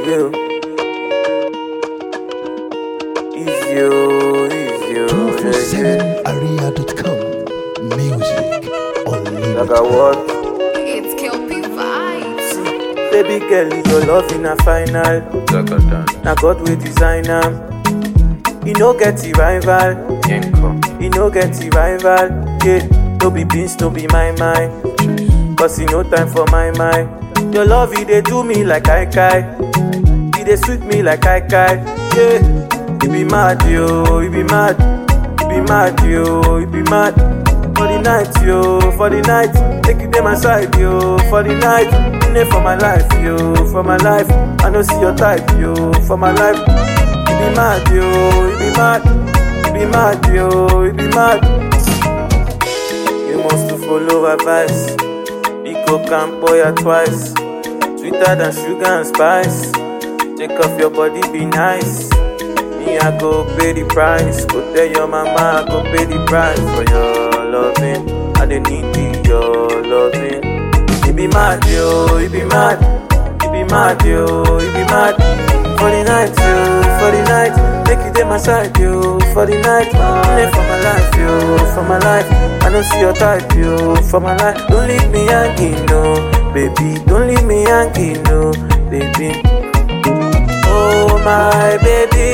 you. Easy, oh, easy, oh, yeah. 247area.com. Music Like unlimited. I what? It's Kelpie Vibes. Baby girl, your love in a final. Now God will design am. You no get the rival. You no get the rival. Yeah, no be beans, no be my mind. Cause you no time for my mind. Your love, you dey do me like I kai. You dey sweet me like I kai. Yeah, you be mad, yo, you be mad. You be mad, yo, you be mad. For the night, yo, for the night. Take you to my side, yo, for the night. You dey for my life, yo, for my life. I no see your type, yo, for my life. You be mad, yo, you be mad. You be mad, yo, you be mad. You must to follow advice. Pico can boy ya twice. Sweeter than sugar and spice. Take off your body, be nice. Me, I go pay the price. Go tell your mama, I go pay the price for your loving. I don't need the- your loving. You be mad, yo, you be mad. You be mad, yo, you be mad. For the night, yo, for the night. Make you take my side, yo, for the night. Live for my life, yo, for my life. I don't see your type, yo, for my life. Don't leave me hanging, no, baby. Don't leave me hanging, no, baby. Oh my baby,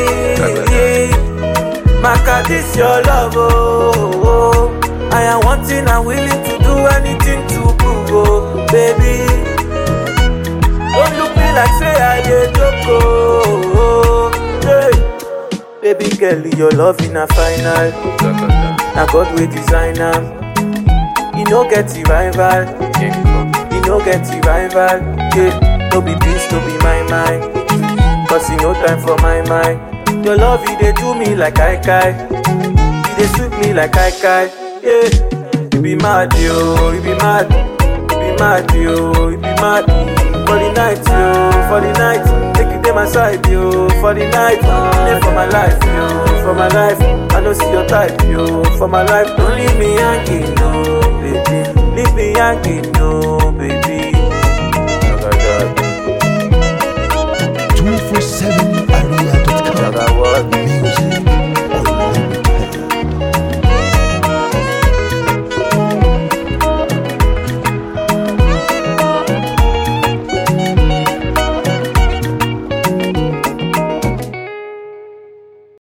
Maka, this your love, oh, oh. I am wanting and willing to do anything to prove, oh, baby. Don't look me like say I dey joke, oh, oh, hey. Baby girl, your love in a final. Now God will design am. You no get the rival. You no get the rival. Yeah, no be beans, no be my mind. Cause you no time for my mind. Your love, you dey do me like I kai. You dey sweet me like I kai. Yeah, you be mad, yo, you be mad. You be mad, yo, you be mad. For the night, yo, for the night. Take you to my side, yo, for the night. Live for my life, yo, for my life. I don't see your type, yo, for my life. Don't leave me hanging, no, baby. Leave me hanging, no, baby.